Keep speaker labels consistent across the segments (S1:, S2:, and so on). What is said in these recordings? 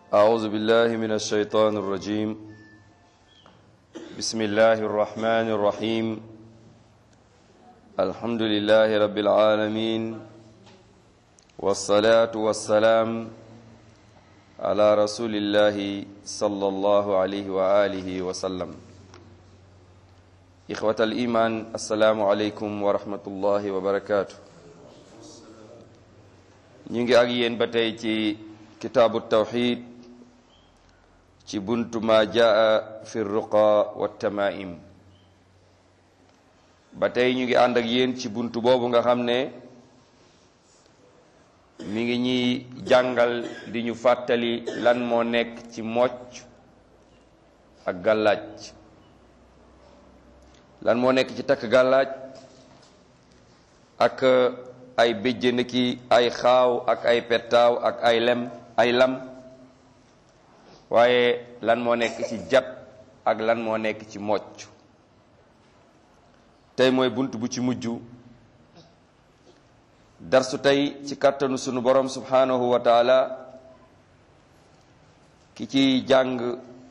S1: أعوذ بالله من الشيطان الرجيم بسم الله الرحمن الرحيم الحمد لله رب العالمين والصلاة والسلام على رسول الله صلى الله عليه وآله وسلم إخوة الإيمان السلام عليكم ورحمة الله وبركاته نيجي أجيين بتاي كتاب التوحيد ci buntu ma jaa fi ruqa wa tamaim ba tey ñu ngi ànd ak yéen ci buntu boobu nga xam ne mi ngi ñuy jàngal di ñu fàttali lan moo nekk ci mocc ak gàllaaj lan moo nekk ci takk gàllaaj ak ay béjjën ki ay xaaw ak ay pettaaw ak ay lem ay lam waaye lan moo nekk ci jat ak lan moo nekk ci mocc tey mooy bunt bu ci mujj darsu tey ci kàttanu sunu borom subhanahu wa taala ki ciy jàng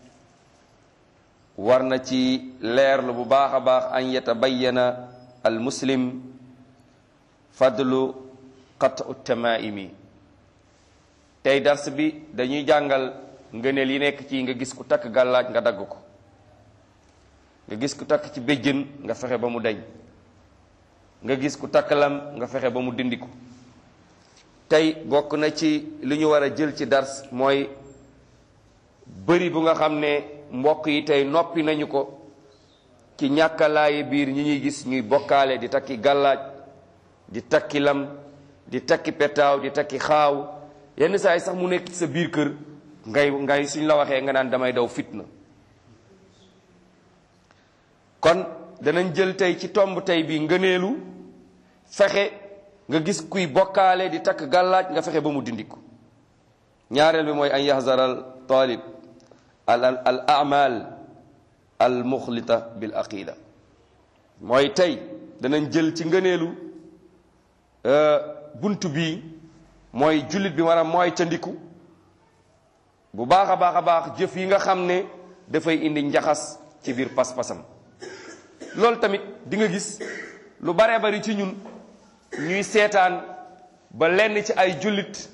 S1: war na ci leerlu bu baax a baax an yatabayyana al muslim fadlu qat'u tamaimi tey dars bi dañuy jàngal ngëneel yi nekk ci nga gis ku takk gàllaaj nga dagg ko nga gis ku takk ci béjjën nga fexe ba mu deñ nga gis ku takk lam nga fexe ba mu dindi ko tey bokk na ci li ñu war a jël ci dars mooy bëri bu nga xam ne mbokk yi tey noppi nañu ko ci ñàkkalaayi biir ñi ñuy gis ñuy bokkaale di takki gàllaaj di takki lam di takki petaaw di takki xaaw yenn saa yi sax mu nekk ci sa biir kër ngay ngay suñ la waxee nga naan damay daw fitna kon danañ jël tey ci tomb tey bi ngëneelu fexe nga gis kuy bokkaale di takk gàllaaj nga fexe ba mu dindiku ñaareel bi mooy an yahzaral talib al al amal al muxlita bil aqida mooy tey danañ jël ci ngëneelu bunt bi mooy jullit bi war a mooy ca ndiku bu baax a baax a baax jëf yi nga xam ne dafay indi njaxas ci biir pas-pasam loolu tamit di nga gis lu baree bari ci ñun ñuy seetaan ba lenn ci ay jullit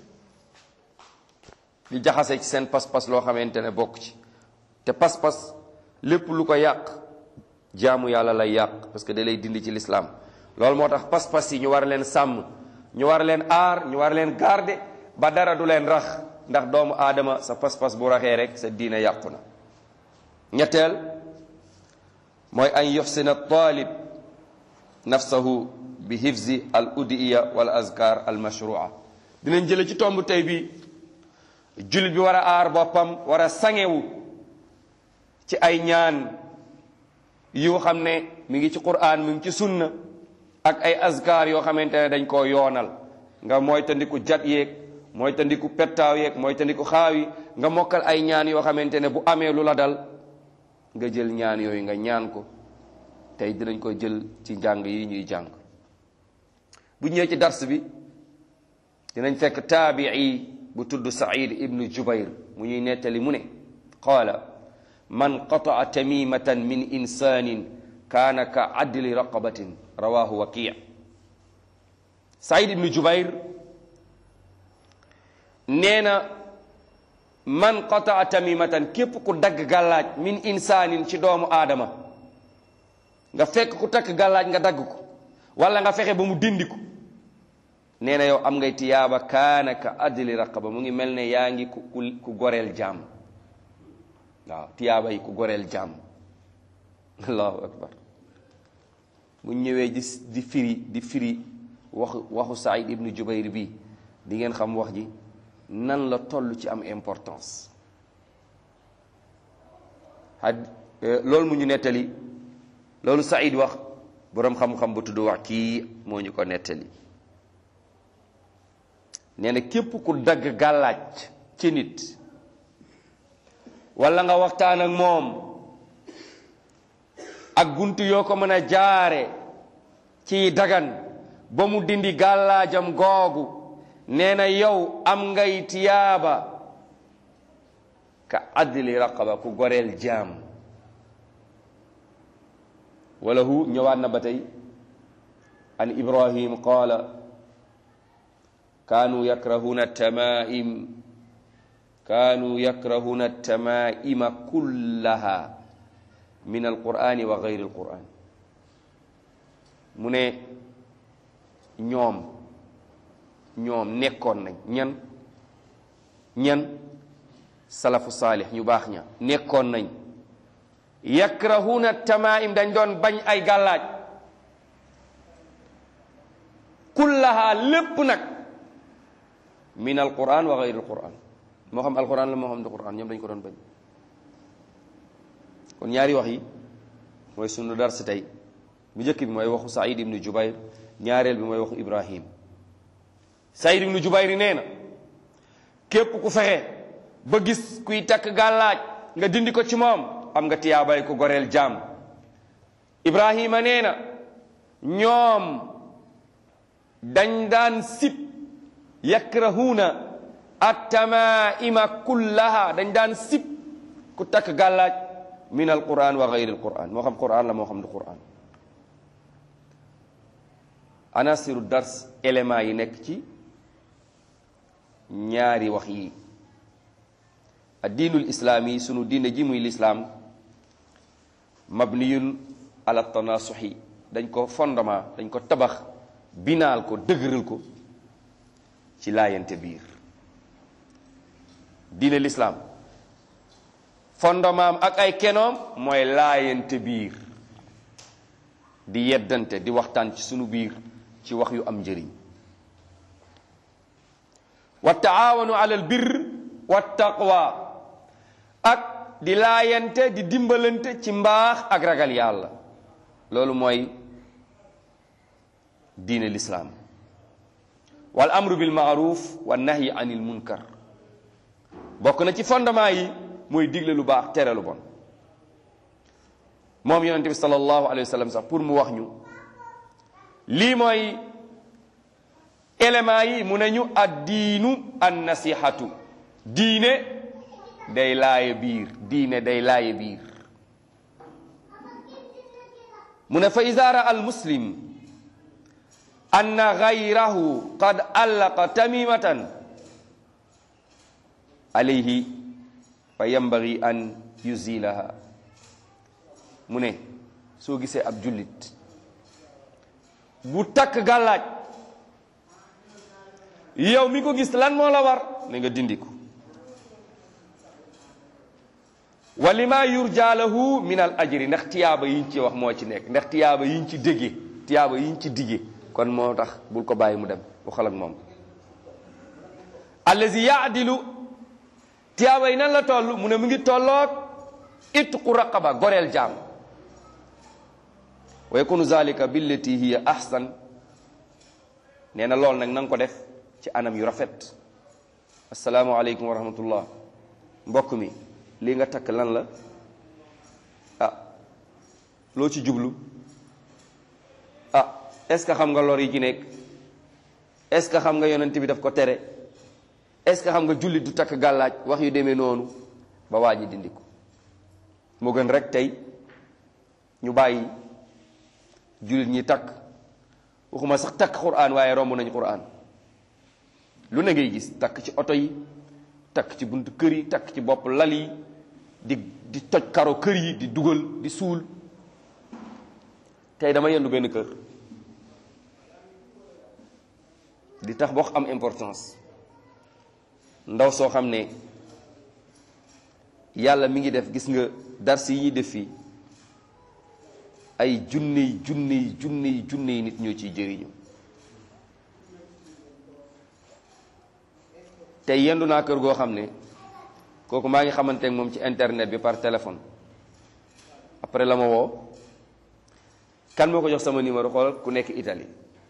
S1: di jaxase ci seen pas-pas loo xamante ne bokk ci te pas-pas lépp lu ko yàq jaamu yàlla lay yàq parce que da lay dindi ci lislaam loolu moo tax pas-pas yi ñu war leen sàmm ñu war leen aar ñu war leen garder ba dara du leen rax ndax doomu aadama sa pas-pas bu raxee rek sa diina yàqu na ñetteel mooy an yuxsina talib nafsahu bi hifzi al udiya wal azkar al mashrua dinañ jële ci tomb tey bi jullit bi war a aar boppam war a sangewu ci ay ñaan yu xam ne mi ngi ci qur'an mi ngi ci sunna ak ay azkar yoo xamante ne dañ koo yoonal nga mooy tandiku jat yeeg mooy tandiku pettaaw yeeg mooy tandiku xaaw yi nga mokkal ay ñaan yoo xamante ne bu amee lu la dal nga jël ñaan yooyu nga ñaan ko tey dinañ ko jël ci njàng yi ñuy jàng bu ñëwee ci dars bi dinañ fekk taabii bu tudd Saïd ibnu Jubayr mu ñuy nettali mu ne qaala man qataa tamimatan min insanin kaana ka adli raqabatin rawahu waqi Saïd ibnu Jubayr nee na man qataa tamimatan képp ku dagg gàllaaj min insaanin ci doomu aadama nga fekk ku takk gàllaaj nga dagg ko wala nga fexe ba mu dindi ko nee na yow am ngay tiyaaba kaana ka adli raqaba mu ngi mel ne yaa ngi ku ku goreel jaam waaw tiyaaba yi ku goreel jaam allahu akbar bu ñëwee di di firi di firi waxu waxu Saïd ibnu Jubayr bi di ngeen xam wax ji nan la toll ci am importance had loolu mu ñu nettali loolu Saïd wax boroom xam-xam bu tudd wax kii moo ñu ko nettali nee na képp ku dagg gàllaaj ci nit walla nga waxtaan ak moom ak bunt yoo ko mën a jaare ci dagan ba mu dindi gàllaajam googu nee na yow am ngay tiyaaba ka adli raqaba ku goreel jaam wala hu ñëwaat na ba tey an ibrahim qaala kaanu yakrahuna tamaim kaanu yakrahuna tamaima kullaha min alqurani wa gayri alquran mu ne ñoom ñoom nekkoon nañ ñan ñan salafu saalih ñu baax ña nekkoon nañ yakrahuna tamaim dañ doon bañ ay gàllaaj kullaha lépp nag min alquran wa gayri alquran moo xam alquran la moo xam du quran ñoom dañ ko doon bañ kon ñaari wax yi mooy sunu dars tey bu njëkk bi mooy waxu Saïd ibnu Jubayr ñaareel bi mooy waxu Ibrahim Saïd ibnu Jubayr nee na képp ku fexe ba gis kuy takk gàllaaj nga dindi ko ci moom am nga tiyaabay ku goreel jaam Ibrahima nee na ñoom dañ daan sib yakrahuuna attamaima kullaha dañ daan sib ku takk gàllaaj min alquran wa gayri alquran moo xam quran la moo xam du quran anasiru dars élément yi nekk ci ñaari wax yi addiinul islaami sunu diine ji muy lislaam mabniyun ala tanasuxi dañ ko fondement dañ ko tabax binaal ko dëgëral ko ci laayante biir diine lislaam fondement am ak ay kenoom mooy laayante biir di yeddante di waxtaan ci sunu biir ci wax yu am njëriñ wa taawanu ala al birr wa taqwa ak di laayante di dimbalante ci mbaax ak ragal yàlla loolu mooy diine lislaam wal amru bil maaruf wa nahyi anil munkar bokk na ci fondement yi mooy digle lu baax tere lu bon moom yonente bi sallallahu alayhi wa sallam sax pour mu wax ñu lii mooy élément yi mu ne ñu ad diinu an nasihatu diine day laaye biir diine day laaye biir mu ne fa iza raa al muslim anna gayrahu qad allaqa tamimatan alayhi fa yambagi an yuzilaha mu ne soo gisee ab jullit bu takk gàllaaj yow mi ko gis lan moo la war ne nga dindi ko wa lima yurja lahu min al ajri ndax tiyaaba yiñ ci wax moo ci nekk ndax tiyaaba yiñ ci déggee tiyaaba yiñ ci diggee kon moo tax bul ko bàyyi mu dem waxal ak moom allazi yaadilu tiyaaba yi nan la toll mu ne mu ngi tolloog itqu raqaba goreel jaam wa yakunu zalika billati hiya ahsan nee na lool nag na nga ko def ci anam yu rafet asalaamu aleykum wa rahmatullah mbokk mi lii nga takk lan la ah loo ci jublu ah est-ce que xam nga lor yi ci nekk est-ce que xam nga yonent bi daf ko tere est-ce que xam nga jullit du takk gàllaaj wax yu demee noonu ba waa ji dindi ko moo gën rek tey ñu bàyyi jullit ñi takk waxuma sax takk quraan waaye romb nañu quraan lu ne ngay gis takk ci oto yi takk ci buntu kër yi takk ci bopp lal yi di di toj karo kër yi di dugal di suul tey dama yendu benn kër di tax boo am importance ndaw soo xam ne yàlla mi ngi def gis nga dars yi ñuy def fii ay junney junney junney junney nit ñoo ciy jëriñu tey yendu naa kër goo xam ne kooku maa ngi xamante ak moom ci internet bi par téléphone après la ma woo kan moo ko jox sama numéro xoolal ku nekk Italie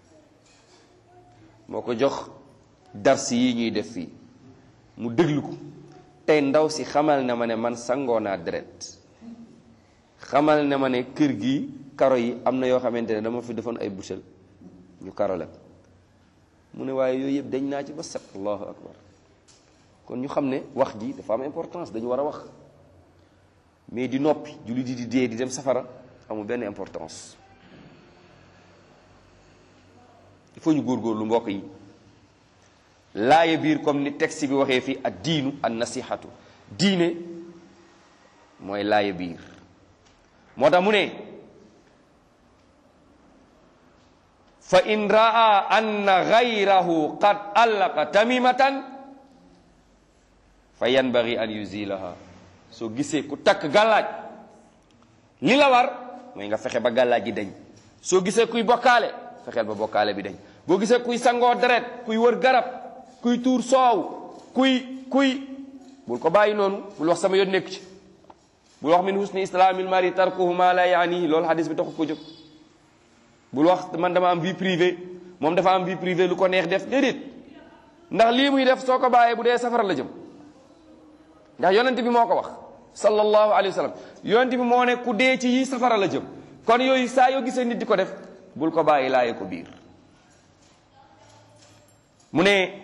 S1: moo ko jox dars yi ñuy def fii mu déglu ko tey ndaw si xamal na ma ne man sangoo naa deret xamal ne ma ne kër gi karo yi am na yoo xamante ne dama fi defoon ay butel ñu karo la mu ne waaye yooyu yëpp dañ naa ci ba set allahu akbar kon ñu xam ne wax ji dafa am importance dañu war a wax mais di noppi jullit yi di dee di dem safara amul benn importance il faut ñu góorgóorlu mbokk yi laaye biir comme ni texte bi waxee fii ad diinu an nasihatu diine mooy laaye biir moo tax mu ne fa in raa anna gayrahu qad allaqa tamimatan fa yanbaghi an yuzilaha soo gisee ku takk gàllaaj li la war mooy nga fexe ba gàllaaj ji dañ soo gisee kuy bokkaale fexeel ba bokkaale bi dañ boo gisee kuy sangoo deret kuy wër garab kuy tuur soow kuy kuy bul ko bàyyi noonu bul wax sama yoon nekk ci bul wax min husni islaamil mari tarkuhu ma la yaanihi loolu hadis bi taxu ko jóg bul wax man dama am vie privée moom dafa am vie privée lu ko neex def déedéet ndax lii muy def soo ko bàyyee bu dee safara la jëm ndax yonent bi moo ko wax sallallahu alayhi wa sallam yonent bi moo ne ku dee ci yi safara la jëm kon yooyu saa yoo gisee nit di ko def bul ko bàyyi laaye ko biir mu ne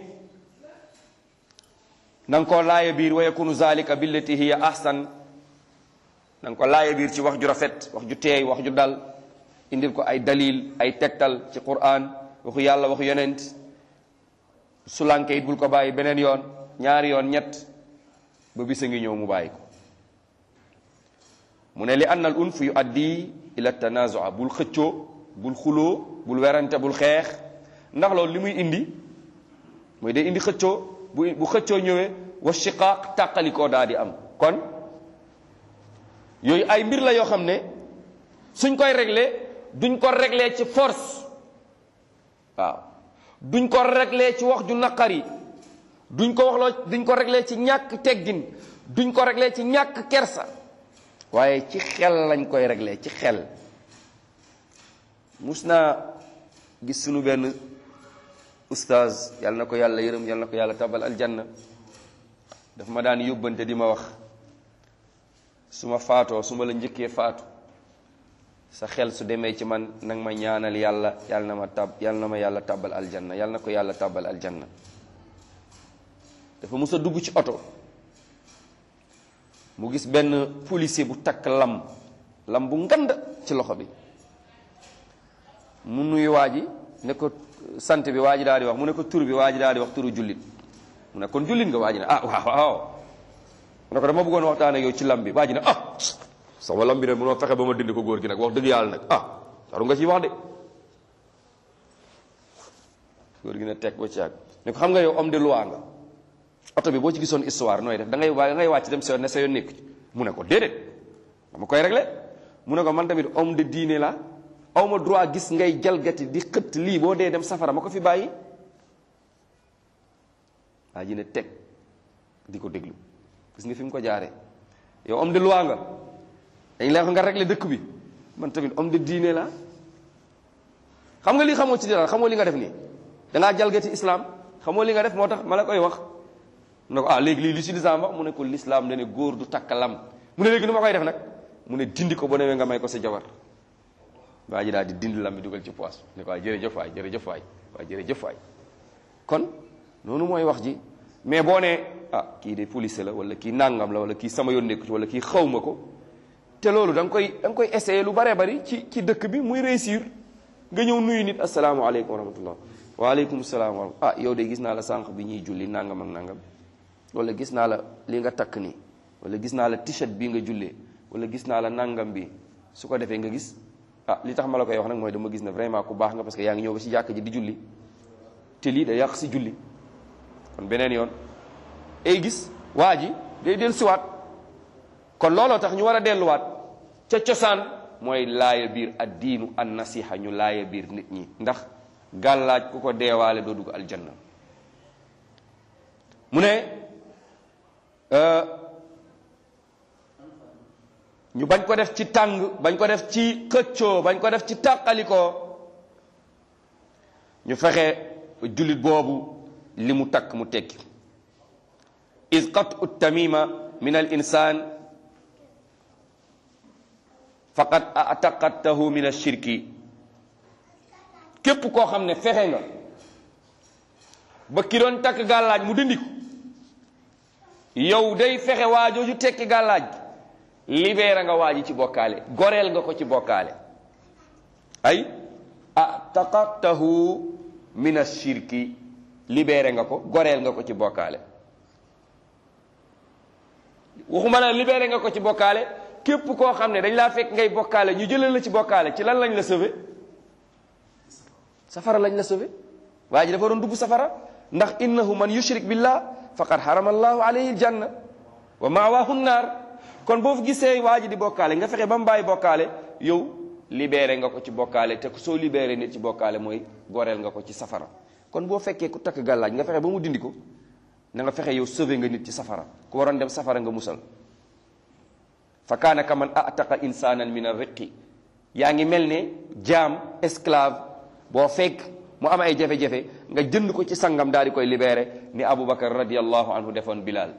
S1: na nga ko laaye biir wa yakunu zalika billati hiya ahsan na nga ko laaye biir ci wax ju rafet wax ju teey wax ju dal indil ko ay dalil ay tegtal ci quran waxu yàlla waxu yonent su lànkee it bul ko bàyyi beneen yoon ñaari yoon ñett ba bisa ngi ñëw mu bàyyi ko mu ne li anna al unf yu addi ila tanazua bul xëccoo bul xuloo bul werante bul xeex ndax loolu li muy indi mooy day indi xëccoo bu bu xëccoo ñëwee wa shiqaaq tàqalikoo daa di am kon yooyu ay mbir la yoo xam ne suñ koy réglé duñ ko réglé ci force waaw duñ ko réglé ci wax ju naqari duñ ko waxloo duñ ko réglé ci ñàkk teggin duñ ko réglé ci ñàkk kersa waaye ci xel lañ koy réglé ci xel mus naa gis sunu benn oustaz yàlla na ko yàlla yërëm yàlla na ko yàlla tabal aljanna daf ma daan yóbbante di ma wax su ma faatoo su ma la njëkkee faatu sa xel su demee ci man nag ma ñaanal yàlla yàlla na ma tab yàlla na ma yàlla tabal aljanna yàlla na ko yàlla tabal aljanna dafa mus a dugg ci oto mu gis benn policier bu takk lam lam bu ngand ci loxo bi mu nuyu waa ji ne ko sant bi waa ji daal di wax mu ne ko tur bi waa ji daal di wax turu jullit mu ne kon jullit nga waa ji ne ah waaw waaw mu ne ko dama bëggoon waxtaan ak yow ci lam bi waa ji ne ah sama lam bi ne munoo fexe ba ma dindi ko góor gi nag wax dëgg yàlla nag ah saru nga ci wax de góor gi ne teg ba ci àgg ne ko xam nga yow homme de loi nga oto bi boo ci gisoon histoire nooy def da ngay da ngay wàcc dem sa yoon ne sa yoon nekk ci mu ne ko déedéet dama koy réglé mu ne ko man tamit homme de diine la awma droit gis ngay jalgati di xëtt lii boo dee dem safara ma ko fi bàyyi waa ji ne teg di ko déglu gis nga fi mu ko jaaree yow homme de loi nga dañ lay wax nga réglé dëkk bi man tamit homme de diine la xam nga li xamoo ci dara xamoo li nga def nii dangaa jalgati islam xamoo li nga def moo tax ma la koy wax mu ne ko ah léegi lii li si lislaam wax mu ne ko lislaam dane góor du takk lam mu ne léegi nu ma koy def nag mu ne dindi ko ba newee nga may ko sa jabar waa ji daal di dindi lam bi dugal ci poos ne ko waay jërëjëf waay jërëjëf waay waay jërëjëf waay kon noonu mooy wax ji mais boo nee ah kii de police la wala kii nangam la wala kii sama yoon nekku ci wala kii xaw ma ko te loolu da nga koy da nga koy essayer lu baree bari ci ci dëkk bi muy réussir nga ñëw nuyu nit asalaamaaleykum wa rahmatullah waaleykum salaam wa ah yow de gis naa la sànq bi ñuy julli nangam ak nangam wala gis naa la li nga takk nii wala gis naa la t-shirt bii nga jullee wala gis naa la nangam bi su ko defee nga gis ah li tax ma la koy wax nag mooy dama gis ne vraiment ku baax nga parce que yaa ngi ñëw ba ci jàkk ji di julli te lii da yàq si julli kon beneen yoon ay gis waa ji day dellu siwaat kon looloo tax ñu war a delluwaat ca cosaan mooy laaya biir ad diinu an nasiha ñu laaya biir nit ñi ndax gàllaaj ku ko deewaale doo dugg aljanna mu ne ñu bañ ko def ci tàng bañ ko def ci xëccoo bañ ko def ci tàqalikoo ñu fexe jullit boobu li mu takk mu tekki is qatu tamima min al insan faqad ataqadtahu min ashirki képp koo xam ne fexe nga ba ki doon takk gàllaaj mu dindi ko yow day fexe waajooju tekki gàllaaj libéré nga waaji ci bokkaale goreel nga ko ci bokkaale ay ataqatahu min ashirki libéré nga ko goreel nga ko ci bokkaale waxuma la libéré nga ko ci bokkaale képp koo xam ne dañ laa fekk ngay bokkaale ñu jëlal la ci bokkaale ci lan lañ la sauvé safara lañ la sauvé waa ji dafa doon dugg safara ndax innahu man yushrik billah faqad harama allahu alayhi aljanna wa mawaahu nnaar kon boo fi gisee waa ji di bokkaale nga fexe ba mu bàyyi bokkaale yow libéré nga ko ci bokkaale te soo libéré nit ci bokkaale mooy goreel nga ko ci safara kon boo fekkee ku takk gàllaaj nga fexe ba mu dindi ko na nga fexe yow sauvé nga nit ci safara ku waroon dem safara nga musal fa kaana ka man ataqa insanan min arriqi yaa ngi mel ne jaam esclave boo fekk mu am ay jafe-jafe nga jënd ko ci sangam daal di koy libéré ni aboubacar radiallahu anhu defoon bilal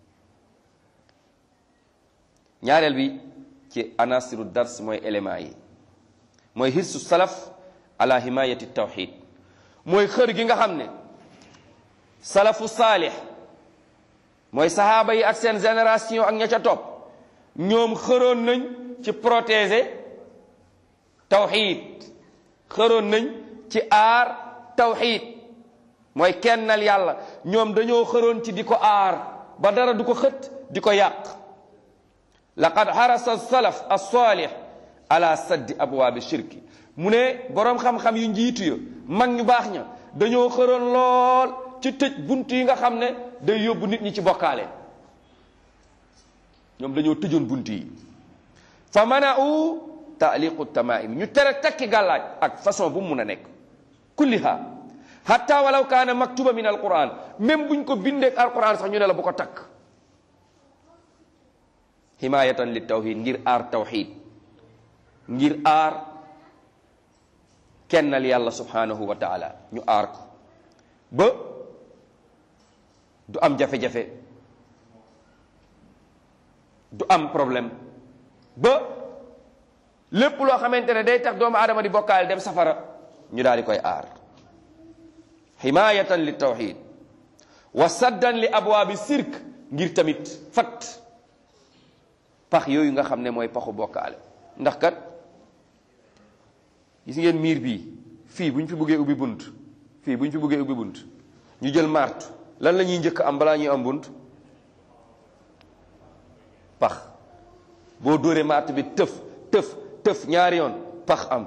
S1: ñaareel bi ci anasiru dars mooy élément yi mooy hirsu salaf ala himayati tawxid mooy xër gi nga xam ne salafu saalix mooy sahaaba yi ak seen génération ak ña ca topp ñoom xëroon nañ ci protéger tawxid xëroon nañ ci aar tawxid mooy kennal yàlla ñoom dañoo xëroon ci di ko aar ba dara du ko xët di ko yàq laqad harasa salaf as-salih ala saddi abwaabi shirki mu ne boroom xam-xam yu njiitu ya mag ñu baax ña dañoo xëroon lool ci tëj bunt yi nga xam ne day yóbbu nit ñi ci bokkaale ñoom dañoo tëjoon bunt yi fa mana'u taaliqu tamaim ñu tere takki gàllaaj ak façon bu mu mun a nekk kulliha hatta walaw kaana maktuba min alquran même buñ ko bindeek alquran sax ñu ne la bu ko takk himayatan li tawhid ngir aar tawhid ngir aar kennal yàlla subhanahu wa taala ñu aar ko ba du am jafe-jafe du am problème ba lépp loo xamante ne day tax doomu aadama di bokkaale dem safara ñu daal di koy aar himayatan li tawhid wa saddan li abwaabi sirk ngir tamit fat pax yooyu nga xam ne mooy paxu bokkaale ndax kat gis ngeen miir bii fii bu ñu fi bëggee ubbi bunt fii bu ñu fi bëggee ubbi bunt ñu jël martu lan la ñuy njëkk am balaa ñuy am bunt pax boo dóoree mart bi tëf tëf tëf ñaari yoon pax am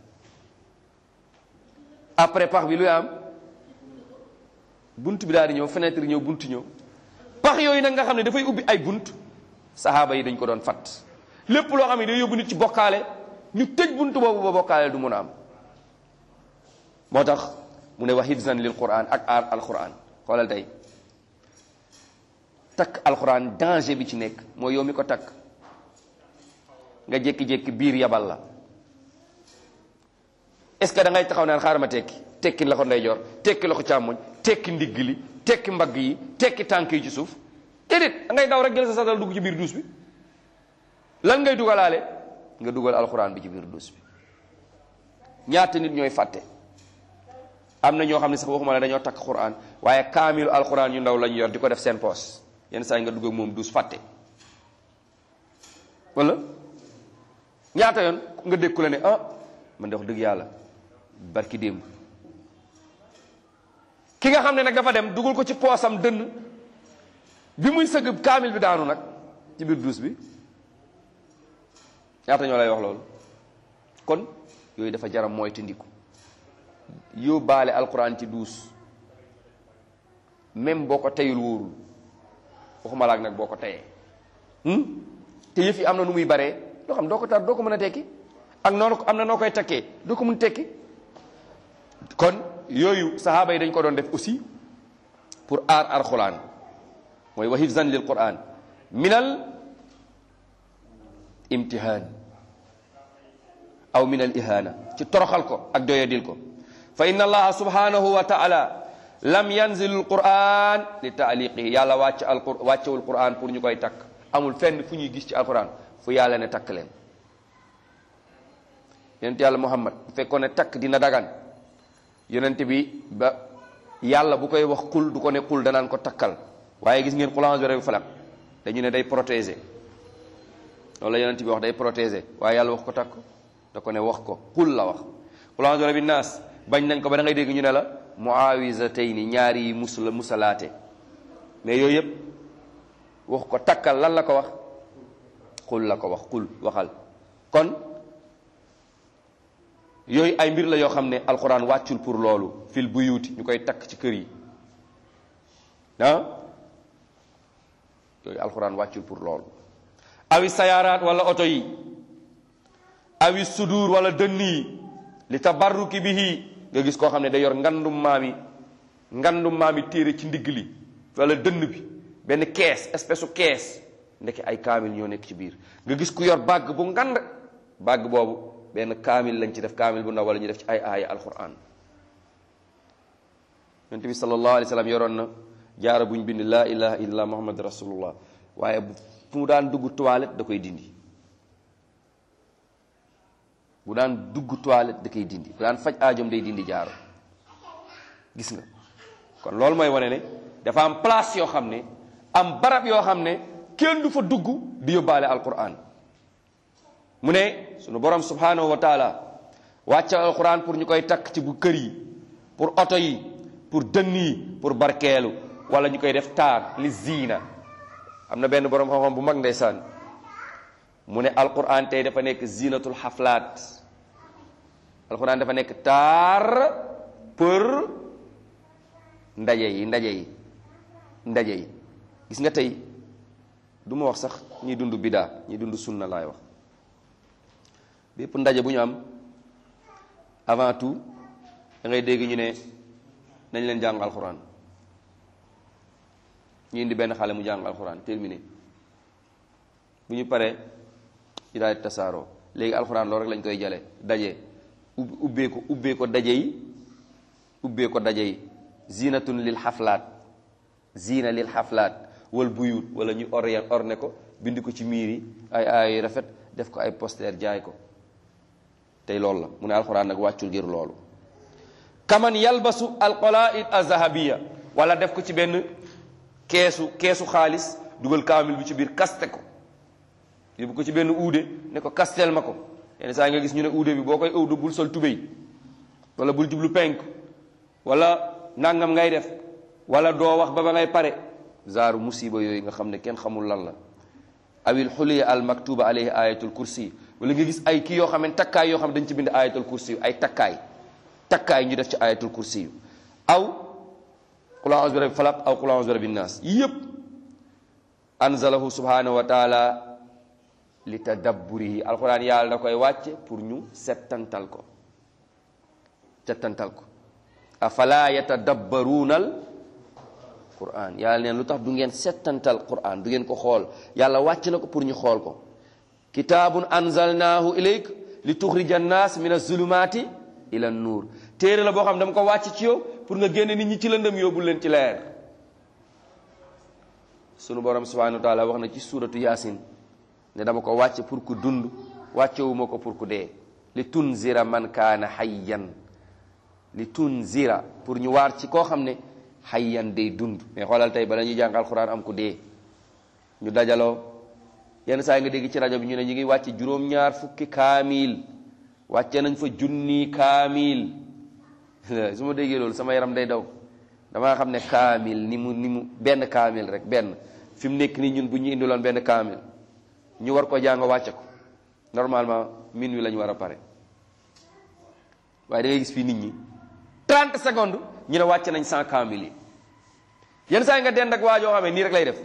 S1: après pax bi luy am bunt bi daal di ñëw fenêtre ñëw bunt ñëw pax yooyu nag nga xam ne dafay ubbi ay bunt saxaaba yi dañ ko doon fat lépp loo xam ne day yóbbu nit ci bokkaale ñu tëj bunt boobu ba bokkaale du mun a am moo tax mu ne wa hifzan lil quran ak aar alquran xoolal tey takk alquran danger bi ci nekk mooy yow mi ko takk nga jékki-jékki biir yabal la est ce que da ngay taxaw naan xaaral ma tekki tekki la ko ndeyjoor tekki la ko càmmoñ tekki ndigg li tekki mbagg yi tekki tànk yi ci suuf déedéet da ngay daw rek jël sa satal dugg ci biir duus bi lan ngay dugalaale nga dugal alxuraan bi ci biir duus bi ñaata nit ñooy fàtte am na ñoo xam ne sax waxuma la dañoo takk xuraan waaye kaamilu alxuraan yu ndaw lañu yor di ko def seen poos yenn saa yi nga dugg ak moom duus fàtte wala ñaata yoon nga dékku la ne ah man de wax dëgg yàlla barki démb ki nga xam ne nag dafa dem dugal ko ci poosam dënn bi muy sëgg kaamil bi daanu nag ci biir duus bi ñaata ñoo lay wax loolu kon yooyu dafa jaram mooy te ndiku yóbbaale alquran ci duus même boo ko teyul wóorul waxuma laak nag boo ko teyee te yëf yi am na nu muy baree loo xam doo ko tar doo ko mën a tekki ak noonu am na noo koy takkee doo ko mën tekki kon yooyu sahaaba yi dañ ko doon def aussi pour aar alquran mooy wa hifzan lil quran minal imtihaan aw minal ihana ci toroxal ko ak doyadil ko fa inna allaha subhanahu wa taala lam yanzil alquran li taaliqihi yàlla wàcc alqur wàccewul quran pour ñu koy takk amul fenn fu ñuy gis ci alquran fu yàlla ne takk leen yonent yàlla muhammad bu fekkoon ne takk dina dagan yonent bi ba yàlla bu koy wax kul du ko ne kul danaan ko takkal waaye gis ngeen xulange bi rek falak dañu ne day protéger loolu la yonent bi wax day protéger waaye yàlla wax ko takk da ko ne wax ko xul la wax xulange bi rabbi naas bañ nañ ko ba da ngay dégg ñu ne la muawisatayni ñaari yi musula musalaate mais yooyu yëpp wax ko takkal lan la ko wax xul la ko wax xul waxal kon yooyu ay mbir la yoo xam ne alquran wàccul pour loolu fil buyuti ñu koy takk ci kër yi ah yooyu alquran wàccul pour loolu awi sayaaraat wala oto yi awi sudur wala dënn yi li tabarruki bihi nga gis koo xam ne day yor ngandum maami ngandum maami téere ci ndigg li wala dënn bi benn kees espèce u kees ndeke ay kaamil ñoo nekk ci biir nga gis ku yor bàgg bu ngand bàgg boobu benn kaamil lañ ci def kaamil bu ndaw wala ñu def ci ay aaya alquran yonent bi sallallahu alayhi wa sallam yoroon na jaara buñ bind laa ilaha illallah muhammad rasulullah waaye bu fu mu daan dugg toilette da koy dindi bu daan dugg toilette da koy dindi bu daan faj aajom day dindi jaaro gis nga kon loolu mooy wane ne dafa am place yoo xam ne am barab yoo xam ne kenn du fa dugg di yóbbaale alquran mu ne sunu borom subhanahu wa taala wàccal alquran pour ñu koy takk ci bu kër yi pour oto yi pour dënn yi pour barkeelu wala ñu koy def taar li ziina am na benn borom xam-xam bu mag ndeysaan mu ne alquran tey dafa nekk zinatul xaflaat alquran dafa nekk taar pour ndaje yi ndaje yi ndaje yi gis nga tey du ma wax sax ñi dund bidaa ñi dund sunna laay wax bépp ndaje bu ñu am avant tout da ngay dégg ñu ne nañ leen jàng alxuraan ñu indi benn xale mu jàng alxuraan terminé bu ñu paree ñu daal di tasaaroo léegi alxuraan loolu rek lañ koy jale daje ubbee ko ubbee ko daje yi ubbee ko daje yi zinatun lil xaflaat zina lil xaflaat wal buyut wala ñu orien orne ko bind ko ci miir yi ay ay rafet def ko ay poster jaay ko tey loolu la mu ne alxuraan nag wàccul ngir loolu kaman yalbasu alqalaid azahabiya wala def ko ci benn keesu keesu xaalis dugal kaamil bi ci biir kaste ko yóbbu ko ci benn uude ne ko kasteel ma ko yenn saa nga gis ñu ne uude bi boo koy ëwdu bul sol tubéy wala bul jublu penk wala nangam ngay def wala doo wax ba ba ngay pare zaaru musiba yooyu nga xam ne kenn xamul lan la awil xuliya al maktuba alayhi ayatul kursi wala nga gis ay kii yoo xam ne takkaay yoo xam ne dañ ci bind ayatul kursi yu ay takkaay takkaay ñu def ci ayatul kursi yu aw qul a'udhu bi rabbil falaq aw qul a'udhu bi rabbin nas yëpp anzalahu subhanahu wa taala li tadabburihi alquran yàlla da koy wàcce pour ñu settantal ko settantal ko afala yatadabbaruunal quran yàlla neen lu tax du ngeen settantal quran du ngeen ko xool yàlla wàcc na ko pour ñu xool ko kitaabun anzalnaahu ilayk li tuxrija annaas min azulumaati ila nuur téere la boo xam dama ko wàcc ci yow pour nga génne nit ñi ci lëndëm yóbbu leen ci leer sunu borom subhanahu wa taala wax na ci suuratu yaasin ne dama ko wàcce pour ku dund wàccewuma ko pour ku dee li tunzira man kaana hayyan li tunzira pour ñu waar ci koo xam ne hayyan day dund mais xoolal tey bala ñuy jàng alxuraan am ku dee ñu dajaloo yenn saa yi nga dégg ci rajo bi ñu ne ñu ngi wàcce juróom-ñaar fukki kaamil wàcce nañ fa junni kaamil su ma déggee loolu sama yaram day daw damaa xam ne kaamil ni mu ni mu benn kaamil rek benn fi mu nekk nii ñun bu ñu indiloon benn kaamil ñu war ko jàng wàcce ko normalement min wi la ñu war a pare waaye da ngay gis fii nit ñi 30 secondes ñu ne wàcce nañ 100 kaamil yi yenn saa yi nga dend ak waa joo xam ne nii rek lay def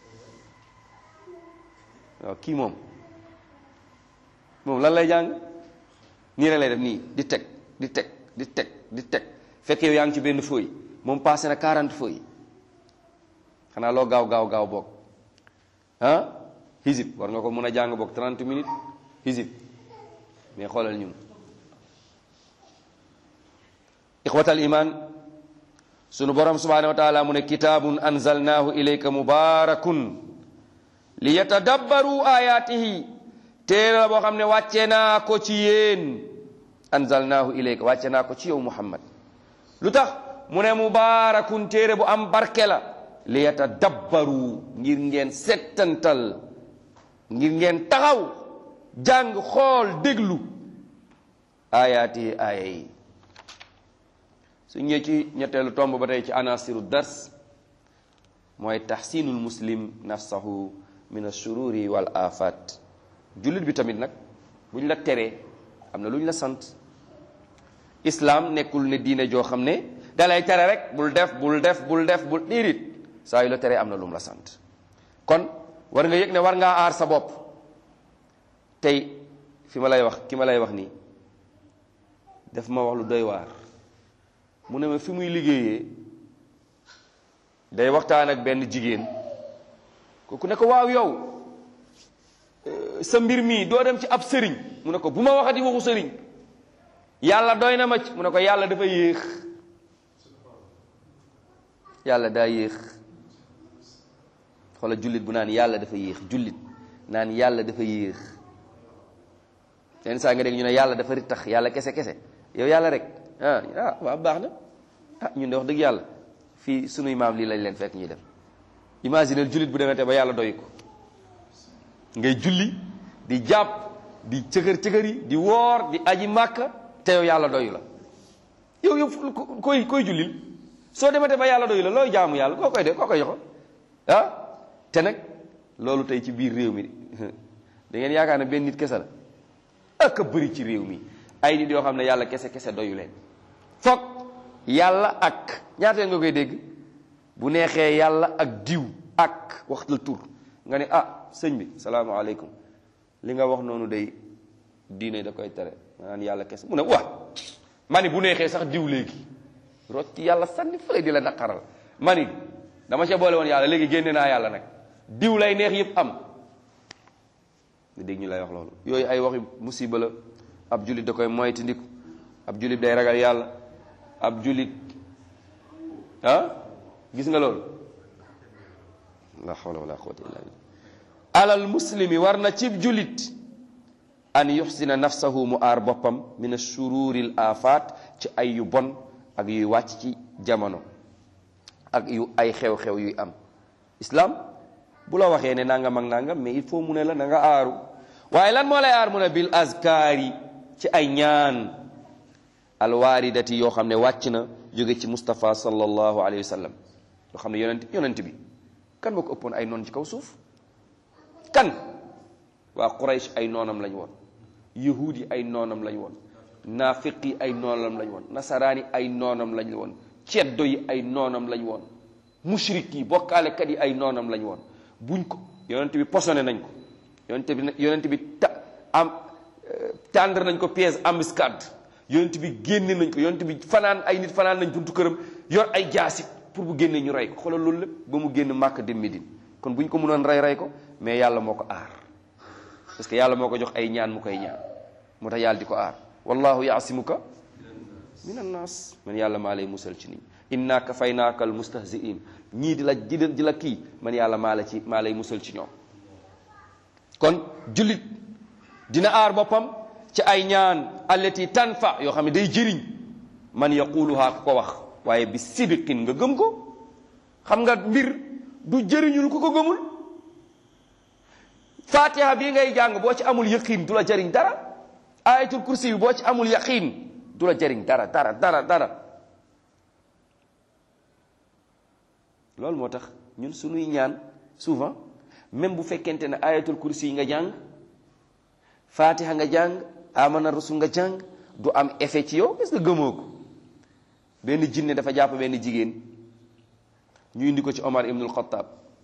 S1: waaw kii moom moom lan lay jàng nii rek lay def nii di teg di teg di teg di teg fekk yow yaa ngi ci benn feuille moom passé na 40 feuilles xanaa loo gaaw gaaw gaaw boog ah hizib war nga ko mën a jàng boog 30 minutes hizib mais xoolal ñun ixwatal iman sunu borom subhanahu wa taala mu ne kitaabun anzalnaahu ilayka mubarakun li yatadabbaru ayatihi téere la boo xam ne wàcce naa ko ci yéen anzalnaahu ilayka wàcce naa ko ci yow muhammad lu tax mu ne mubaarakun téere bu am barke la li yatadabbaru ngir ngeen settantal ngir ngeen taxaw jàng xool déglu aayaati aaya yi su ñëwee ci ñetteelu tomb ba tey ci anasiru dars mooy taxsinul muslim nafsahu min ashururi wal afat jullit bi tamit nag bu ñu la teree am na lu ñu la sant islam nekkul ne diine joo xam ne dalay tere rek bul def bul def bul def bul diirit saa yu la teree am na lu mu la sant kon war nga yëg ne war ngaa aar sa bopp tey fi ma lay wax ki ma lay wax nii daf ma wax lu doy waar mu ne ma fi muy liggéeyee day waxtaan ak benn jigéen kooku ne ko waaw yow sa mbir mii doo dem ci ab sëriñ mu ne ko bu ma waxati waxu sëriñ yàlla doy na ma ci mu ne ko yàlla dafa yéex yàlla daa yéex xoola jullit bu naan yàlla dafa yéex jullit naan yàlla dafa yéex yenn saa nga dégg ñu ne yàlla dafa rittax yàlla kese kese yow yàlla rek ah ah waaw baax na ah ñun de wax dëgg yàlla fii sunuy maam lii lañ leen fekk ñuy def imagineel jullit bu demee te ba yàlla doy ko ngay julli di jàpp di cëkër cëkër yi di woor di aji màkka te yow yàlla doyu la yow yow koy koy jullil soo demee te ba yàlla doyu la looy jaamu yàlla koo koy de koo koy joxo ah te nag loolu tey ci biir réew mi da ngeen yaakaar ne benn nit kese la ak a bëri ci réew mi ay nit yoo xam ne yàlla kese kese doyu leen foog yàlla ak ñaata nga koy dégg bu neexee yàlla ak diw ak wax la tur nga ne ah sëñ bi salaamaaleykum li nga wax noonu day diine da koy tere maanaam yàlla kese mu ne waa ma ni bu neexee sax diw léegi rocc yàlla sànni fële di la naqaral ma ni dama ca boole woon yàlla léegi génne naa yàlla nag diw lay neex yëpp am nga dégg ñu lay wax loolu yooyu ay waxi musiba la ab jullit da koy moytandiku ab jullit day ragal yàlla ab jullit ah gis nga loolu la hawla wala quwwata illa billah alal muslimi war na cib jullit an yuxsina nafsahu mu aar boppam min ashururil afat ci ay yu bon ak yuy wàcc ci jamono ak yu ay xew-xew yuy am islam bu la waxee ne nangam ak nangam mais il faut mu ne la na nga aaru waaye lan moo lay aar mu ne bil azkaari ci ay ñaan alwaaridati yoo xam ne wàcc na jóge ci Moustapha sallallahu alayhi wa sallam yoo xam ne yonent yonent bi kan moo ko ëppoon ay noon ci kaw suuf kan waa Quraysh ay noonam lañ woon yahuud yi ay noonam lañ woon naafiq yi ay noonam lañ woon nasaraan yi ay noonam lañ woon ceddo yi ay noonam lañ woon mushrik yi bokkaalekat yi ay noonam lañ woon buñ ko yonent bi posone nañ ko yonent bi yonent bi ta am tendre nañ ko pièce embuscade yonent bi génne nañ ko yonent bi fanaan ay nit fanaan nañ buntu këram yor ay jaasi pour bu génnee ñu rey ko xoolal loolu lépp ba mu génn màkk dem Médine kon bu ñu ko mënoon rey rey ko mais yàlla moo ko aar parce que yàlla moo ko jox ay ñaan mu koy ñaan moo tax yàlla di ko aar wallahu yaasimuka min annaas man yàlla maa lay musal ci nit inna kafaynaaka al mustahziin ñii di la di la kii man yàlla maa la ci maa lay musal ci ñoom kon jullit dina aar boppam ci ay ñaan allati tanfa yoo xam ne day jëriñ man yaquluha ku ko wax waaye bi sidiqin nga gëm ko xam nga mbir du jëriñul ku ko gëmul fatiha bii ngay jàng boo ci amul yaqin du la jëriñ dara ayatul kursi boo ci amul yaqin du la jëriñ dara dara dara dara loolu moo tax ñun suñuy ñaan souvent même bu fekkente ne ayatul kursi yi nga jàng fatiha nga jàng amana rasul nga jàng du am effet ci yow est-ce que gëmoo ko benn jinne dafa jàpp benn jigéen ñu indi ko ci Omar ibnul Xattaab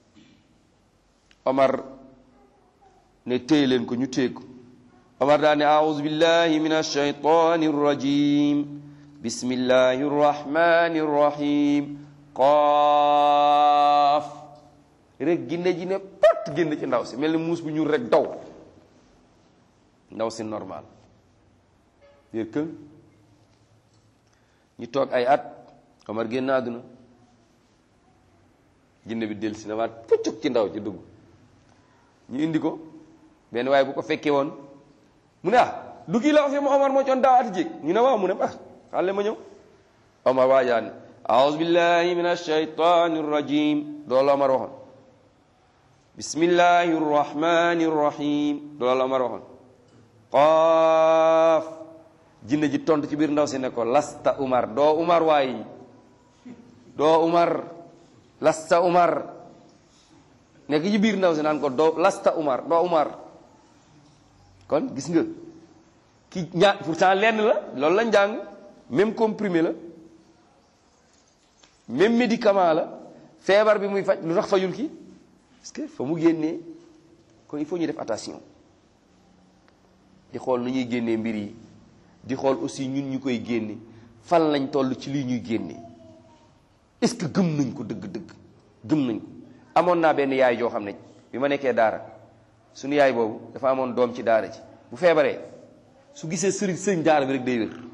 S1: Omar ne téye leen ko ñu téye ko Omar daa ne aouzu billahi min alshaytani rrajim bismillahi rrahmani rrahim qaaf rek ginne ji ne pat génn ci ndaw si mel ni muus bu ñuul rek daw ndaw si normal yër kën ñu toog ay at Omar génn àdduna jinne bi dellu si na waat puccuk ci ndaw ci dugg ñu indi ko benn waaye bu ko fekkee woon mu ne ah du kii la fi mu Omar moo coon daaw ati jéeg ñu ne waaw mu ne ah xale ma ñëw Omar waajaan aouzu billahi min alshaytani rrajim loolu Omar waxoon bismillahi rrahmani rrahim loolu Omar waxoon qaaf jinne ji tontu ci biir ndaw si ne ko lasta Umar doo Umar waayi doo Umar lasta Umar nekk ci biir ndaw si naan ko doo lasta Umar doo Umar kon gis nga ki ña pourtant lenn la loolu la njàng même comprimé la même médicament la feebar bi muy faj lu tax fajul ki parce que fa mu génnee kon il faut ñu def attention di xool nu ñuy génnee mbir yi di xool aussi ñun ñu koy génne fan lañ toll ci lii ñuy génne est-ce que gëm nañ ko dëgg-dëgg gëm nañ ko amoon naa benn yaay joo xam ne bi ma nekkee daara suñu yaay boobu dafa amoon doom ci daara ji bu feebaree su gisee sëriñ sëñ daara bi rek day wér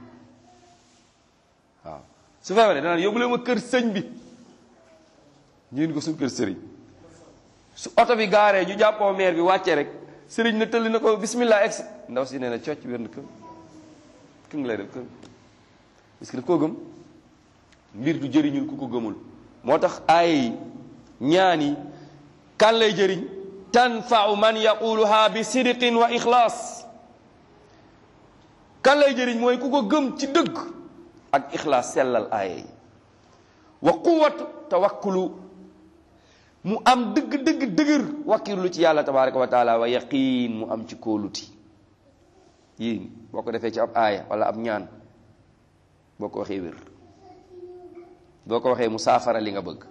S1: waaw su feebaree danaan yóbbu leen ma kër sëñ bi ñu indi ko suñu kër sëriñ su oto bi gaaree ñu jàppoo maire bi wàccee rek sëriñ na tëlli na ko bismillah ex ndaw si nee na cocc wér na kër kë ngi lay def kër parce que daf koo gëm mbir du jëriñul ku ko gëmul moo tax ay ñaan yi kan lay jëriñ tanfau man yaquluha bi sidqin wa ixlaas kan lay jëriñ mooy ku ko gëm ci dëgg ak ixlaas sellal aaya yi wa quwatu tawakkulu mu am dëgg dëgg dëgër wakkirlu ci yàlla tabaraka wa taala wa yaqiin mu am ci kóoluti yii boo ko defee ci ab aaya wala ab ñaan boo ko waxee wér boo ko waxee mu saafara li nga bëgg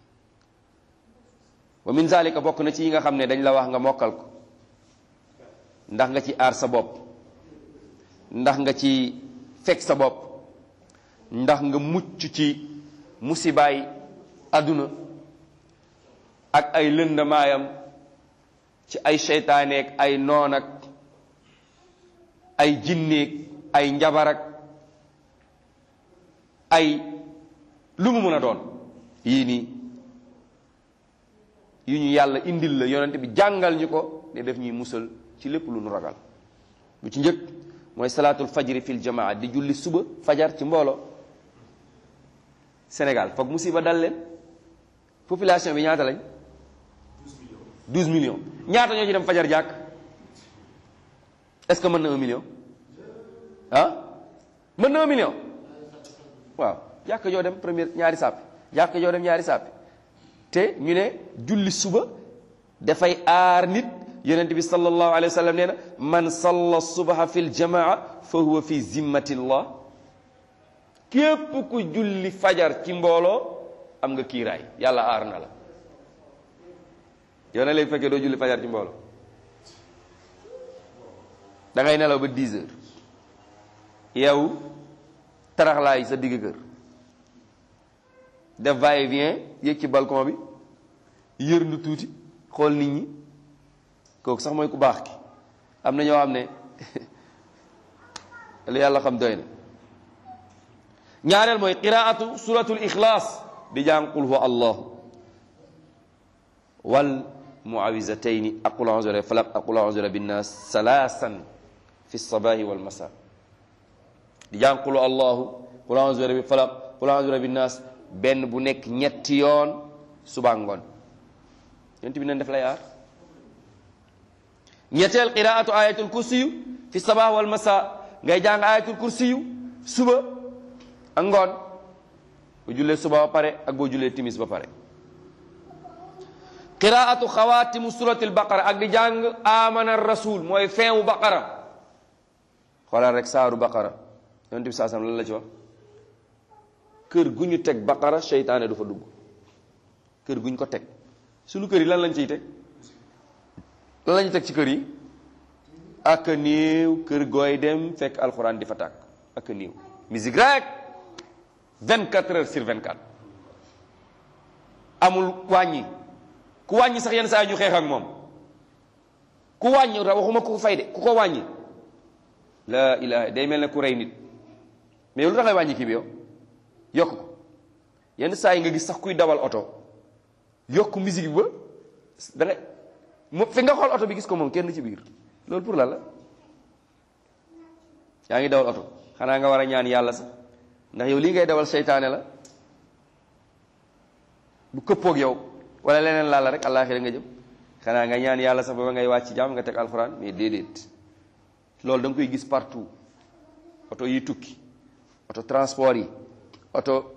S1: wa min zalika bokk na ci yi nga xam ne dañ la wax nga mokkal ko ndax nga ci aar sa bopp ndax nga ci fekk sa bopp ndax nga mucc ci musibaay àdduna ak ay lëndamaayam ci ay seytaaneek ay noon ak ay jinneeg ay njabarak ay lu mu mën a doon yii nii yu ñu yàlla indil la yonent bi jàngal ñu ko ne def ñuy musal ci lépp lu nu ragal bu ci njëkk mooy salaatul fajri fil jamaa di julli suba fajar ci mbooloo Sénégal foog musiba dal leen population bi ñaata lañ 12 millions ñaata ñoo ci dem fajar jàkk est-ce que mën na un million ah mën na un million waaw jàkk joo dem première ñaari sàppi jàkk joo dem ñaari sàppi te ñu ne julli suba dafay aar nit yonent bi sallallahu alayhi wa sallam nee na man salla subaha fi ljamaa fa huwa fi zimmatillah képp ku julli fajar ci mbooloo am nga kiiraay yàlla aar na la yow na léegi fekkee doo julli fajar ci mbooloo da ngay nelaw ba 10 heures yow taraxlaay sa digg kër def va et vient yéeg ci balcon bi yërndu tuuti xool nit ñi kooku sax mooy ku baax ki am na ñoo xam ne lu yàlla xam doy na ñaareel mooy qiraatu suratul ixlaas di jàng qul huwa allah wal muawizatayni ak qul a'udhu bi falaq ak qul a'udhu bi nas salaasan fi sabahi wal masa di jàng qul allahu qul a'udhu bi falaq qul a'udhu bi nas benn bu nekk ñetti yoon suba ngoon yonent bi nañ def lay aar ñetteel qiraatu ayatul kursiyu fi sabah wal masa ngay jàng ayatul kursiyu suba ak ngoon boo jullee suba ba pare ak boo jullee timis ba pare qiraatu xawaatimu suratil baqara ak di jàng amana rasul mooy feewu baqara xoolal rek saaru baqara yonent bi saa sam lan la ci wax kër gu ñu teg baqara seytaane du fa dugg kër gu ñu ko teg suñu kër yi lan lañ ciy teg lan lañu teg ci kër yi ak néew kër gooy dem fekk alxuraan di fa tàkk ak néew musique rek 24 heures sur 24 amul wàññi ku wàññi sax yenn saa yi ñu xeex ak moom ku wàññi waxuma ku ko fay de ku ko wàññi la ilaha day mel ne ku rey nit mais lu tax ngay wàññi kii bi yow yokk ko yenn saa yi nga gis sax kuy dawal oto yokk musique bi ba da ngay mu fi nga xool oto bi gis ko moom kenn ci biir loolu pour lan la yaa ngi dawal oto xanaa nga war a ñaan yàlla sax ndax yow lii ngay dawal seytaane la bu këppoog yow wala leneen laal la rek àllaaxira nga jëm xanaa nga ñaan yàlla sax ba ngay wàcc jàmm nga teg alxuraan mais déedéet loolu da nga koy gis partout oto yi tukki oto transport yi oto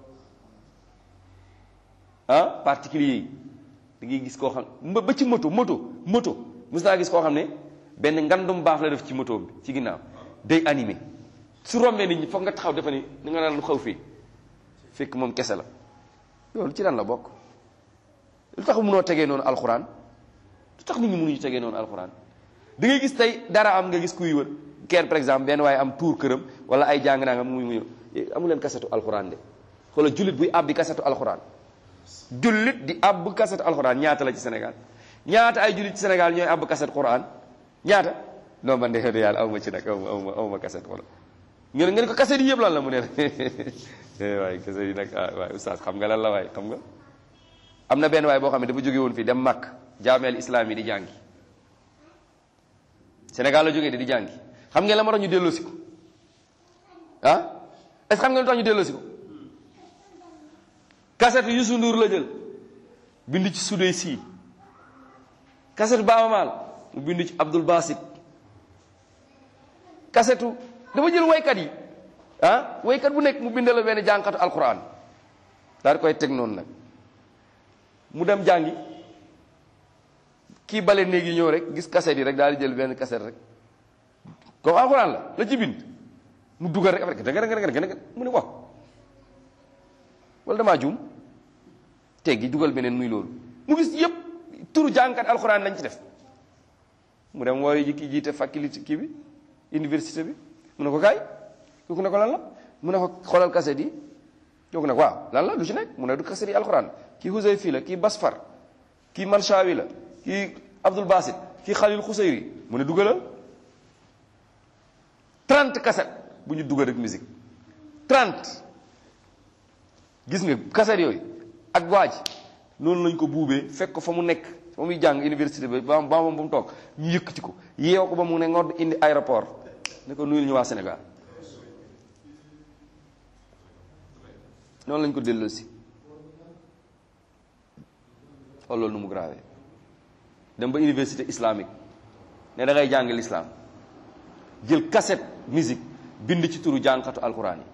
S1: ah particulier yi da ngay gis koo xam ba ci moto moto moto mos naa gis koo xam ne benn ngandum baax la def ci moto bi ci ginnaaw day animé su rombee nit ñi foog nga taxaw dafa ni ni nga naan lu xaw fii fekk moom kese la loolu ci lan la bokk lu tax mënoo tegee noonu alxuraan lu tax nit ñi mënuñu tegee noonu alxuraan da ngay gis tey dara am nga gis kuy wër kenn par exemple benn waaye am tuur këram wala ay jàng naa nga muy muy amu leen kasetu alxuraan de xoolal jullit buy àbbi kasetu alxuraan jullit di àbb kasetu alxuraan ñaata la ci Sénégal ñaata ay jullit ci Sénégal ñooy àbb kaset Quraan ñaata non man de yàlla aw ma ci nag aw ma aw ma aw ma kaset wala ngeen ngeen ko kaset yi yëpp lan la mu ne waaye kaset yi nag ah waaye oustaz xam nga lan la waaye xam nga am na benn waay boo xam ne dafa jóge woon fii dem Makk jaameel islam yi di jàngi Sénégal la jógee de di jàngi xam ngeen la ma tax ñu delloosi ko ah est-ce que xam ngeen lu tax ñu delloosi ko kaset Youssou Ndour la jël bind ci sudee sii kasetu Baaba Maal mu bind ci Abdul Basit kasetu dafa jël waykat yi ah waykat bu nekk mu bind la benn jàngkatu alquran daal di koy teg noonu nag mu dem jàngi kii bale néegi ñëw rek gis kaset yi rek daal di jël benn kaset rek comme alquran la la ci bind mu dugal rek après danga danga danga mu ne wax wala damaa juum teggi dugal beneen muy loolu mu gis yëpp turu jàngkat alxuraan lañ ci def mu dem wooyu ji kii jiite faculté kii bi université bi mu ne ko kaay kooku ne ko lan la mu ne ko xoolal kaset yi kooku ne ko waaw lan la lu ci nekk mu ne du kaset yi alxuraan kii Huzayfi la kii Basfar kii Manshawi la kii Abdul Basit kii Khalil Khusayri mu ne dugalal 30 kaset bu ñu dugal rek musique 30 gis nga kaset yooyu ak waaj noonu lañ ko buubee fekk ko fa mu nekk fa muy jàng université bi ba ba moom ba mu toog ñu yëkkati ko yeew ko ba mu ne ngodd indi aéroport ne ko nuyul ñu waa Sénégal noonu lañ ko delloosi xool loolu nu mu grave dem ba université islamique ne da ngay jàng l'islam jël cassette musique bind ci turu jàngkatu alquran yi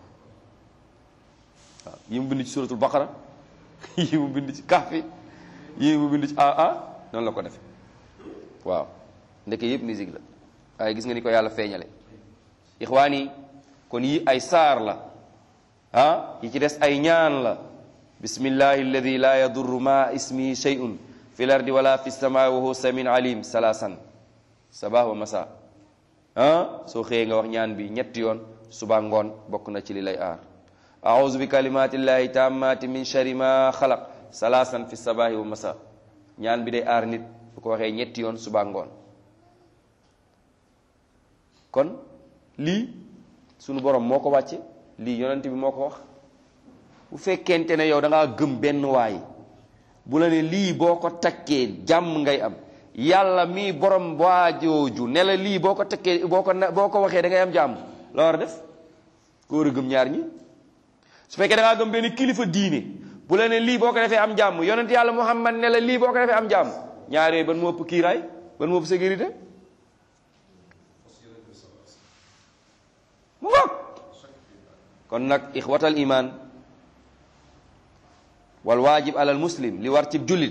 S1: waaw yi mu bind ci suratul baqara yi mu bind ci kahfi yi mu bind ci aa noonu la ko defe waaw ndeke yëpp musique la waaye gis nga ni ko yàlla feeñale ixwaan yi kon yi ay saar la ah yi ci des ay ñaan la bismillahi alladi la yadurru ma ismihi shay'un fi l ardi wala fi samaa wa huwa samin alim salaasan sabah wa masa ah soo xëyee nga wax ñaan bi ñetti yoon suba ngoon bokk na ci li lay aar auzu bi kalimatillahi tammati min shari ma xalaq salaasan fi sabahi wa masa ñaan bi day aar nit bu ko waxee ñetti yoon suba ngoon kon lii sunu borom moo ko wàcce lii yonent bi moo ko wax bu fekkente ne yow da ngaa gëm benn waay bu la ne lii boo ko takkee jàmm ngay am yàlla mii borom waajooju ne la lii boo ko takkee boo ko boo ko waxee da ngay am jàmm la war a def ko war a gëm ñaar ñi su fekkee da ngaa gëm benn kilifa diine bu la ne lii boo ko defee am jàmm yonent yàlla muhammad ne la lii boo ko defee am jàmm ñaar yooyu ban moo ëpp kiiraay ban moo ëpp sécurité mu ngoog kon nag ixwatal iman wal waajib alal muslim li war ci jullit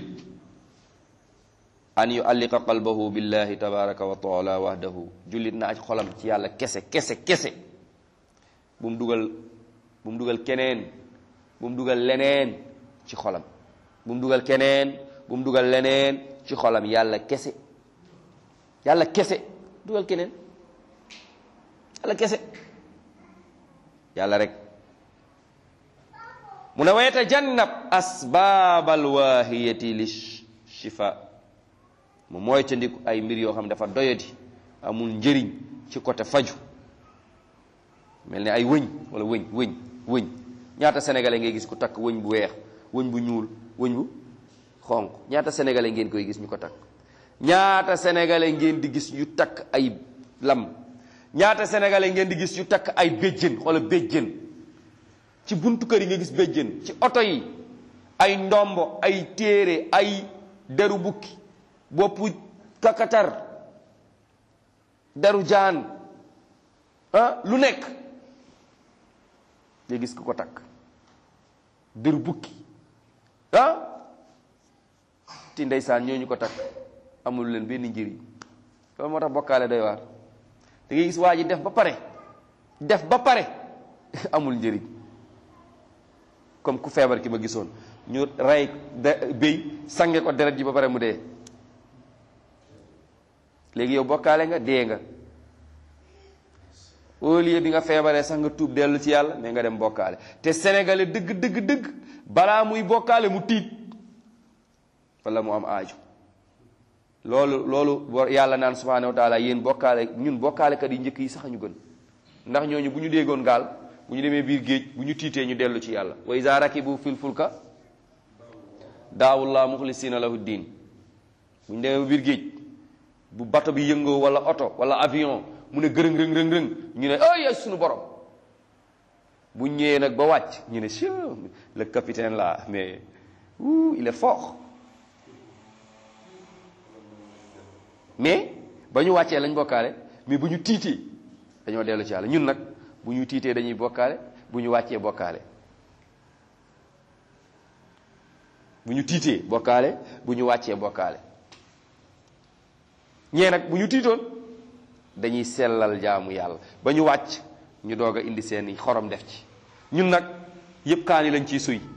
S1: an yualliqa qalbahu billahi tabaraka wa taala wahdahu jullit na aj xolam ci yàlla kese kese kese bu mu dugal bu mu dugal keneen bu mu dugal leneen ci xolam bu mu dugal keneen bu mu dugal leneen ci xolam yàlla kese yàlla kese dugal keneen yàlla kese yàlla rek mu ne wa yatajannab asbaabal waahiyati li shifa mu mooy ca ndiku ay mbir yoo xam ne dafa doyadi amul njëriñ ci côté faju mel ni ay wëñ wala wëñ wëñ wëñ ñaata sénégalais ngay gis ku takk wëñ bu weex wëñ bu ñuul wëñ bu xonq ñaata sénégalais ngeen koy gis ñu ko takk ñaata sénégalais ngeen di gis yu takk ay lam ñaata sénégalais ngeen di gis yu takk ay béjjën wala béjjën ci buntu kër yi nga gis béjjën ci oto yi ay ndombo ay téere ay deru bukki boppu kakatar deru jaan ah lu nekk nga gis ku ko takk deru bukki ah ti ndeysaan ñooñu ko takk amul leen benn njëriñ loolu moo tax bokkaale doy waar da ngay gis waa ji def ba pare def ba pare amul njëriñ comme ku feebar ki ma gisoon ñu rey béy sange ko deret ji ba pare mu dee léegi yow bokkaale nga dee nga au lieu bi nga feebaree sax nga tuub dellu ci yàlla mais nga dem bokkaale te sénégalais dëgg dëgg dëgg balaa muy bokkaale mu tiit wala mu am aaju loolu loolu yàlla naan subhanahu wa taala yéen bokkaale ñun bokkaalekat yi njëkk yi sax ñu gën ndax ñooñu bu ñu déggoon gaal bu ñu demee biir géej bu ñu tiitee ñu dellu ci yàlla wa iza rakibu fil fulka daawullah muxlisina lahu diin bu ñu demee biir géej bu bato bi yëngoo wala oto wala avion mu ne gërëng rëng rëng rëng ñu ne ay suñu borom bu ñëwee nag ba wàcc ñu ne si le capitaine là mais ouh il est fort mais ba ñu wàccee lañ bokkaale mais bu ñu tiitee dañoo dellu ci yàlla ñun nag bu ñu tiitee dañuy bokkaale bu ñu wàccee bokkaale bu ñu tiitee bokkaale bu ñu wàccee bokkaale ñee nag bu ñu tiitoon dañuy sellal jaamu yàlla ba ñu wàcc ñu doog a indi seeni xorom def ci ñun nag yëpp kaani lañ ciy suy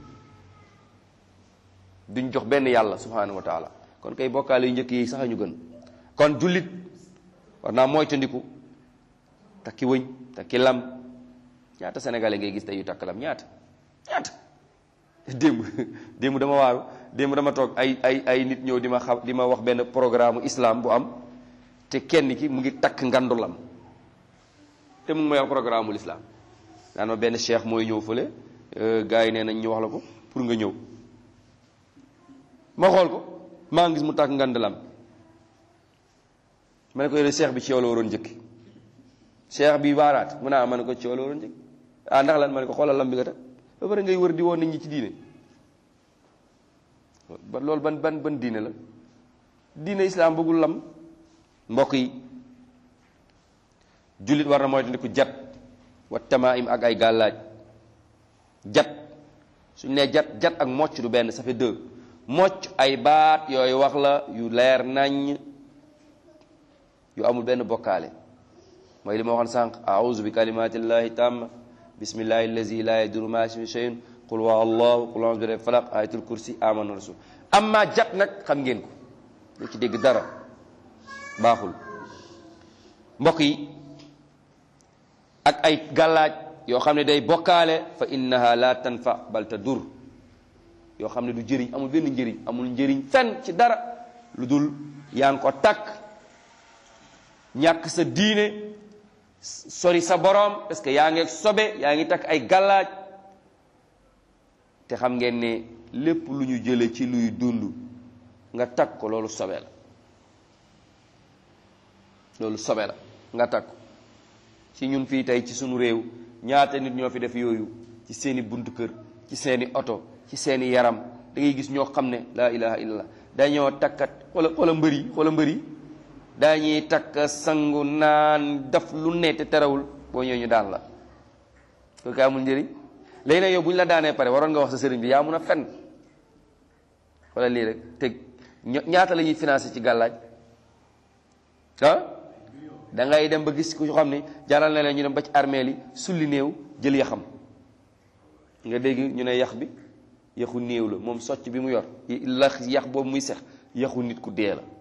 S1: duñ jox benn yàlla subhanahu wa taala kon kay bokkaale yu njëkk yi sax ñu gën kon jullit war naa moytandiku takki wëñ takki lam ñaata sénégalais ngay gis tey yu takk lam ñaata ñaata démb démb dama waaru démb dama toog ay ay ay nit ñëw di ma xam di ma wax benn programme islam bu am te kenn ki mu ngi takk ngandu lam te mu ngi may wax programme ul islam naan ma benn cheikh mooy ñëw fële gars yi nee nañ ñu wax la ko pour nga ñëw ma xool ko maa ngi gis mu takk ngand lam ma ne ko yore cheikh bi ci yow la waroon njëkki cheikh bi baaraat mu naa ma ne ko ci yow la waroon njëkki ah ndax lan ma ne ko xoolal lam bi nga takk ba pare ngay wër di woon nit ñi ci diine ba loolu ban ban ban diine la diine islam bëggul lam mbokk yi jullit war na moytandiku jat wa tamaim ak ay gàllaaj jat suñ nee jat jat ak mocc du benn ça fait deux mocc ay baat yooyu wax la yu leer nañ yu amul benn bokkaale mooy li ma waxoon sànq auzu bi kalimatillahi tamma bismillahi allazi la yaduru ma ismi shay'un qul wa allahu qul a'udhu bi rabbil falaq ayatul kursi amana rasul amma jat nag xam ngeen ko lu ci dégg dara baaxul mbokk yi ak ay gàllaaj yoo xam ne day bokkaale fa innaha la tanfa bal tadur yoo xam ne du jëriñ amul benn njëriñ amul njëriñ fenn ci dara lu dul yaa ngi ko takk ñàkk sa diine sori sa borom parce que yaa ngi sobe yaa ngi takk ay gàllaaj te xam ngeen ne lépp lu ñu jële ci luy dund nga takk ko loolu sobe la loolu sobe la nga takk ko ci ñun fii tey ci sunu réew ñaata nit ñoo fi def yooyu ci seeni buntu kër ci seeni oto ci seeni yaram da ngay gis ñoo xam ne laa ilaha illallah dañoo takkat xoola xoola mbër yi xoola mbër yi dañuy takk sangu naan def lu ne te terewul boo ñëwee ñu daan la kooku amul njëriñ léegi nag yow bu ñu la daanee pare waroon nga wax sa sëriñ bi yaa mun a fen wala lii rek te ñaata la ñuy financé ci gàllaaj ah da ngay dem ba gis ku xam ne jaral na leen ñu dem ba ci armeel yi sulli néew jël yaxam nga dégg ñu ne yax bi yaxu néew la moom socc bi mu yor la yax boobu muy sex yaxu nit ku dee la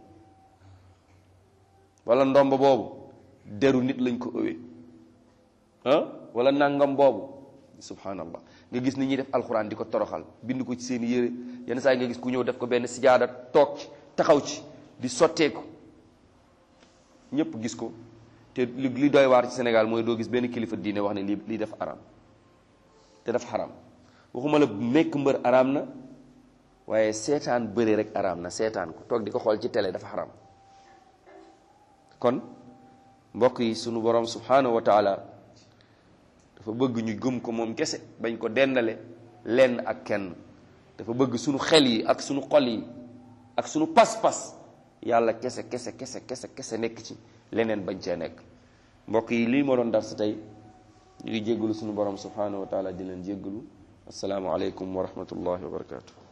S1: wala ndomb boobu deru nit lañ ko ëwee ah wala nangam boobu subhanallah nga gis ni ñuy def alxuraan di ko toroxal bind ko ci seen yére yenn saa yi nga gis ku ñëw def ko benn sijaada toog ci taxaw ci di sotteeku ñëpp gis ko te li li doy waar ci Sénégal mooy doo gis benn kilifa diine wax ne lii lii def araam te def xaram waxuma la nekk mbër araam na waaye seetaan bëre rek araam na seetaan ko toog di ko xool ci télé dafa xaram kon mbokk yi sunu borom subhanahu wa taala dafa bëgg ñu gëm ko moom kese bañ ko dendale lenn ak kenn dafa bëgg sunu xel yi ak sunu xol yi ak sunu pas-pas yàlla kese kese kese kese kese nekk ci leneen bañ cee nekk mbokk yi lii moo doon dar sa tey ñu ngi jéggalu sunu borom subhanahu wa taala di leen jéggalu assalaamu aleykum wa rahmatullahi wa barakatuh